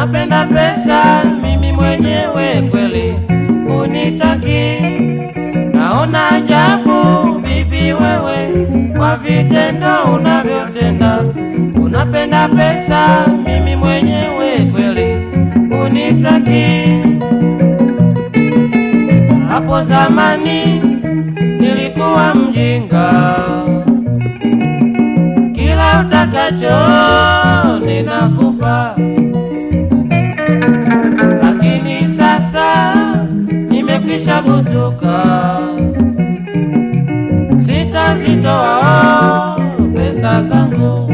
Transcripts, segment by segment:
unapenda pesa, mimi mwenyewe kweli unitaki. Naona ajabu bibi wewe, kwa vitendo unavyotenda. Unapenda pesa, mimi mwenyewe kweli unitaki. Hapo zamani nilikuwa mjinga, kila utakacho ninakupa, lakini sasa nimekwisha butuka, sitazitoa pesa zangu.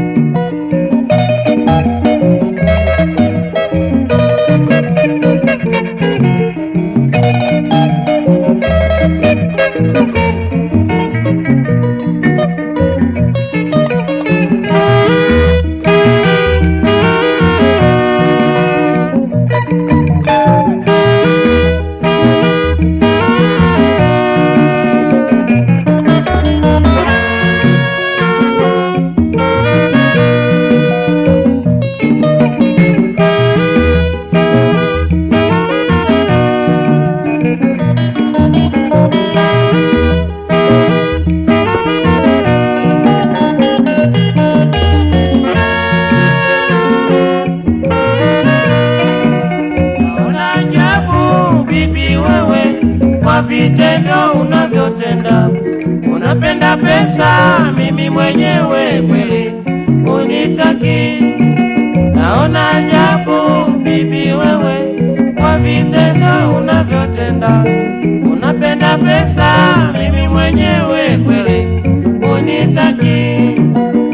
Naona ajabu bibi wewe, kwa vitendo unavyotenda. Unapenda pesa, mimi mwenyewe kweli unitaki. Naona ajabu bibi wewe, kwa vitendo unavyotenda. Unapenda pesa, mimi mwenyewe kweli unitaki.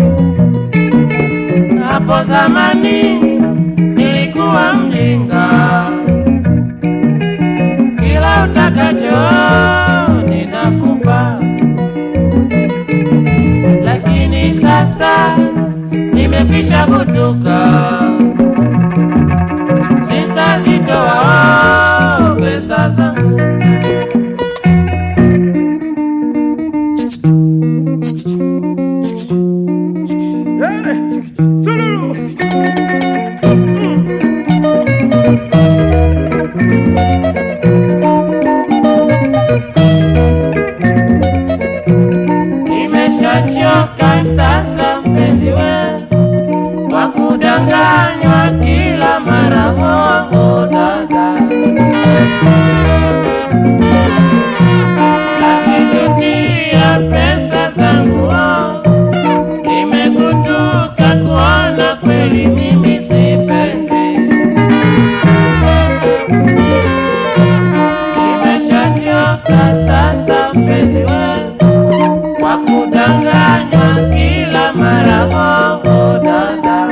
Hapo zamani nilikuwa mjinga, kila utakacho ninakupa, lakini sasa nimekwisha kutuka, sitazitoa pesa zangu. Nimeshachoka sasa mpenzi we, kwa kudanganywa kila mara hoho dada, nasijutia pesa zangu oh. Nimekutuka kuona kweli mimi sipendi, nimeshachoka sasa mpenzi we kwa kudanganywa kila mara hoho dada,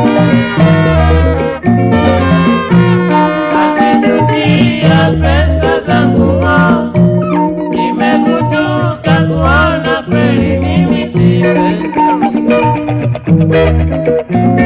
kasijutia pesa zangu ho, nimekutuka kuona kweli mimi sipendi.